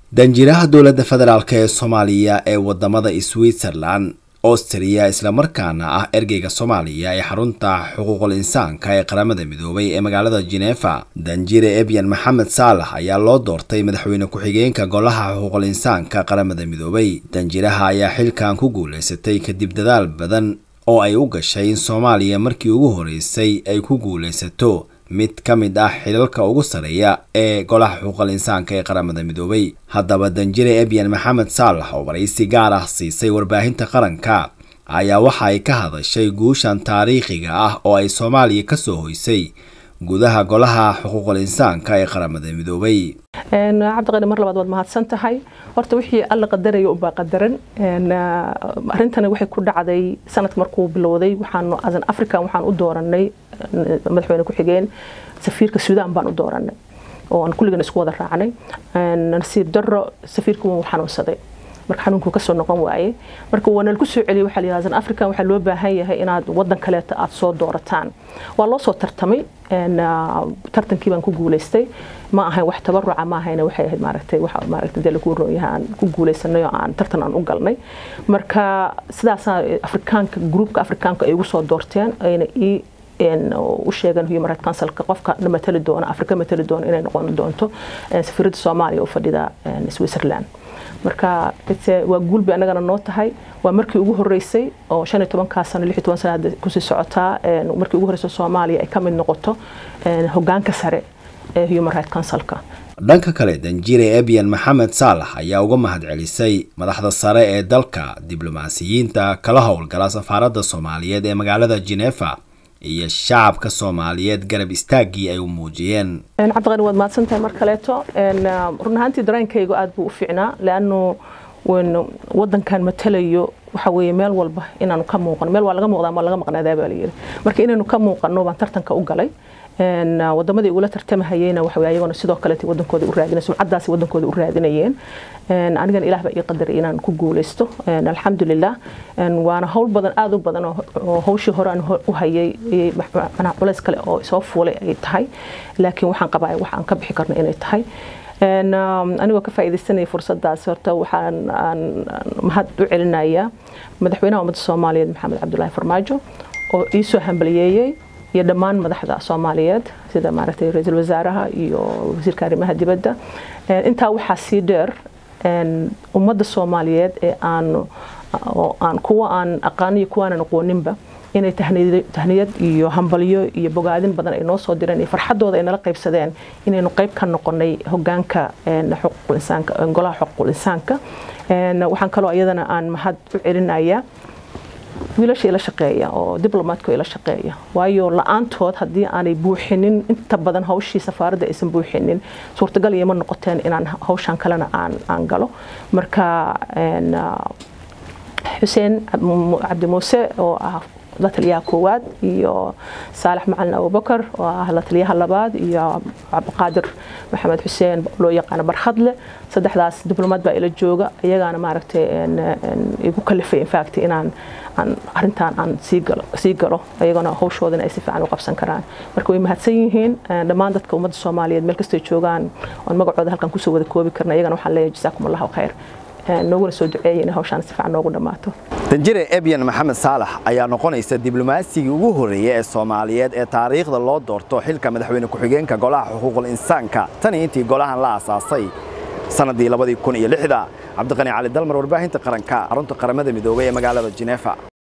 danjiraha dowladda federaalk ee soomaaliya ee wadamada switzerland austria islamarkaana ah ergeyga soomaaliya ee xarunta xuquuqul insaanka ee qaramada midoobay ee magaalada genefa danjire ebyan maxamed saalax ayaa loo doortay madaxweyne ku-xigeenka golaha xuquuqul insaanka qaramada midoobay danjiraha ayaa xilkan ku guuleysatay kadib dadaal badan oo ay u gashay in soomaaliya markii ugu horeysay ay ku guuleysato mid ka mid ah xilalka ugu sareeya ee golaha xuquuqal insaanka ee qaramada midoobay haddaba danjire ebyan maxamed saalax oo waraysi gaar ah siisay warbaahinta qaranka ayaa waxa ay ka hadashay guushan taariikhiga ah oo ay soomaaliya kasoo hoysay gudaha golaha xuquuqul insaanka ee qaramada midoobay cabdiqani mar labaad waad mahadsan tahay horta wixii alla qadaraya unbaa qadaran arrintani waxay ku dhacday sanadka markuu bilowday waxaanu asan african waxaan u dooranay madaxweyne ku-xigeen safiirka suudaan baan u dooranay oo aan kulligan isku wada raacnay nasiib darro safiirka wuu xanuunsaday marka xanuunkuu kasoo noqon waaye marka waa nalagu soo celiyay waxaa la yidhahdaa african waxaa loo baahan yahay inaad waddan kaleeta aad soo doorataan waa loo soo tartamay tartankii baan ku guuleystay ma ahayn wax tabaruca ma ahayna waxay ahayd maaragtay waxa maaragtay dee lagu roonyahay aan ku guuleysanay oo aan tartan aan u galnay marka sidaasaa afrikaanka gruupka afrikaanka ay igu soo doorteen ayna ii u sheegan human right councilka qofka matali doona afrika matali doona inay noqon doonto safiiradda soomaaliya u fadhida switzerland marka waa guul bay annagana noo tahay waa markii ugu horeysay oo shan iyo tobankaa sano lix iyo toban sana hadda kusii socotaa markii ugu horreysay soomaaliya ay ka mid noqoto hogaanka sare ee human right councilka dhanka kale danjire ebyan maxamed saalax ayaa uga mahad celisay madaxda sare ee dalka diblomaasiyiinta kala howlgala safaaradda soomaaliyeed ee magaalada genefa iyo shacabka soomaaliyeed garab istaaggii ay u muujiyeen cabdiqani waad mahadsan tahay mar kaleeto run ahaantii dareenkaygu aad buu u fiicnaa leannu wadankan matalayo waxa weeye meel walba inaanu ka muuqano meel waa laga muuqdaa ma laga maqnaadaa baa layidhi marka inaynu ka muuqano baan tartanka u galay wadamadii ugula tartamahayeyna waxa ayagona sidoo kaleet wadankooda u raadinay sumcadaasi wadankooda u raadinayeen anigana ilaah baa ii qadaray inaan ku guuleysto alxamdulilah waana howl badan aada u badan oo hawshii hore aan u hayay manaa culays kale oo soo fuulay ay tahay laakiin waxaan qabaa wax aan ka bixi karno inay tahay anigoo ka faa'iidaysanaya fursadaas horta waxaan mahad u celinayaa madaxweynaha ummadda soomaaliyeed maxamed cabdulaahi farmaajo oo ii soo hambaliyeeyey iyo dhammaan madaxda soomaaliyeed sida maaragtay ra-iisul wasaaraha iyo wasiirka arrimaha dibadda intaa waxaa sii dheer ummadda soomaaliyeed ee aan oo aan kuwa aan aqaaniyo kuwaanan aqooninba inay tahniyad iyo hambalyo iyo bogaadin badan ay noo soo direen iyo farxadooda ay nala qaybsadeen inaynu qayb ka noqonay hogaanka xuquuqul insaanka golaha xuquuqul insaanka waxaan kaloo iyadana aan mahad u celinayaa wiilasha ila shaqeeya oo diblomaadka ila shaqeeya waayo la-aantood haddii aanay buuxinin inta badan hawshii safaaradda aysan buuxinin suurtagal iyama noqoteen inaan hawshan kalena aan aan galo marka xuseen cabdi muuse oo ah la taliyaha koowaad iyo saalax macalin abubakar oo ah la taliyaha labaad iyo cabdiqaadir maxamed xuseen loo yaqaano barkhadle saddexdaas diblomaad baa ila jooga iyagaana maaragtay igu kalifay infact inaan aan arrintan aan sii galo iyagana hawshoodana ay si fiican u qabsan karaan marka way mahadsan yihiin dhammaan dadka ummadda soomaaliyeed meel kastay joogaan oon magacooda halkan kusoo wada koobi karna iyagana waxaan leeyahay jasaakum allahu khayr nooguna soo duceeyay in hawshaan si fiican noogu dhammaato danjire ebyan maxamed saalax ayaa noqonaysa diblomaaasigii ugu horreeyay ee soomaaliyeed ee taariikhda loo doorto xilka madaxweyne ku-xigeenka golaha xuquuqul insaanka tan iyo intii golahan la aasaasay sannaddii labadii kun iyo lixda cabdiqani cali dalmar warbaahinta qaranka xarunta qaramada midoobay ee magaalada genefa